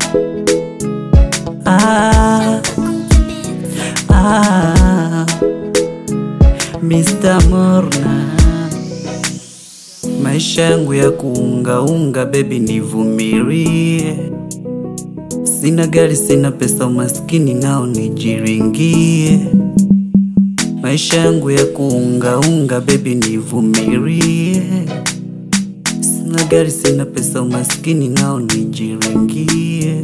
Ah, ah, Mr. Morna, maisha yangu ya kuungaunga, bebi nivumilie. Sina gari, sina pesa, umaskini nao nijiringie. Maisha yangu ya kuungaunga, bebi nivumilie. Sina gari, sina pesa, umaskini nao nijiringie.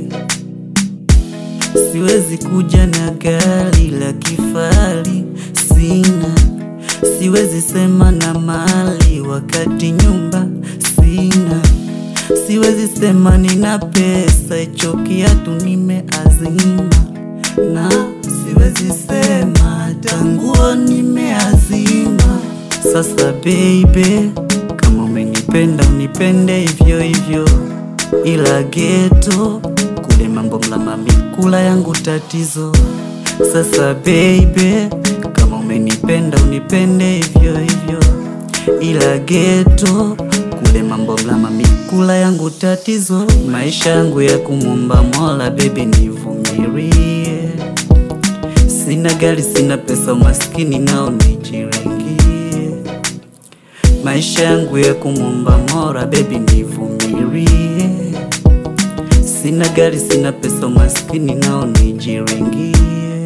Siwezi kuja na gari la kifahari, sina. Siwezi sema na mali wakati nyumba sina. Siwezi sema nina pesa, hicho kiatu nimeazima, na siwezi sema hata nguo nimeazima. Sasa baby, kama umenipenda unipende hivyo hivyo, ila geto kule mambo mlama mikula yangu tatizo. Sasa baby, kama umenipenda unipende hivyo hivyo, ila geto kule mambo mlama mikula yangu tatizo. Maisha yangu ya kumwomba Mola, baby nivumilie. Sina gari, sina pesa, umaskini nao nijiringie. Maisha yangu ya kumwomba Mola, baby nivumilie. Sina gari, sina pesa, umaskini nao nijiringie.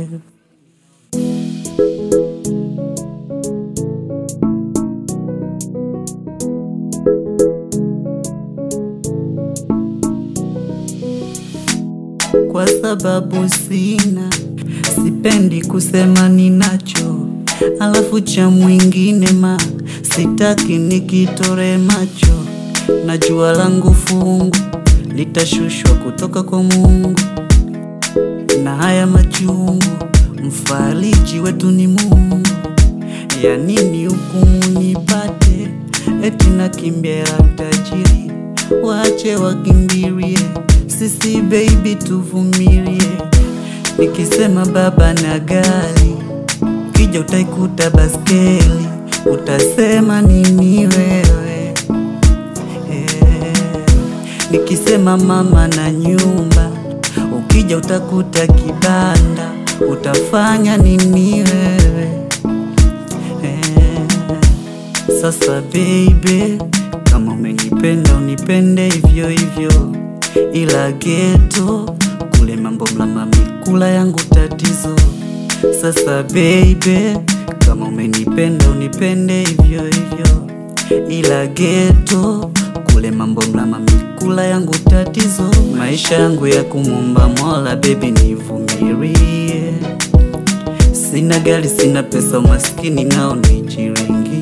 Kwa sababu sina, sipendi kusema ninacho, alafu cha mwingine ma sitaki nikitore macho. Najua langu fungu litashushwa kutoka kwa Mungu, na haya machungu mfariji wetu ni Mungu. Ya nini hukumu nipate, eti nakimbia utajiri, wache wakimbirie, sisi baby tuvumilie. Nikisema baba na gari, ukija utaikuta baskeli, utasema nini wewe? Eh, Nikisema mama na nyumba, ukija utakuta kibanda, utafanya nini wewe? Eh, Sasa baby, kama umenipenda unipende hivyo hivyo, ila geto kule mambo mlama mikula yangu tatizo. Sasa baby, kama umenipenda unipende hivyo hivyo, ila geto kule mambo mlama mikula yangu tatizo. Maisha yangu ya kumwomba Mola, baby nivumilie. Sina gari, sina pesa, umaskini nao nijiringie.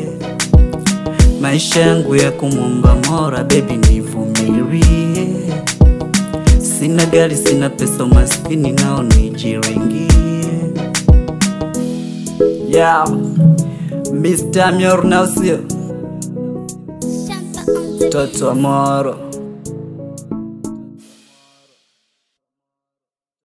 Maisha yangu ya kumwomba Mola, baby nivumilie. Sina gari, sina pesa, umaskini nao nijiringie. Yeah, Mr. Myorna usio Shamba on the toto wa Moro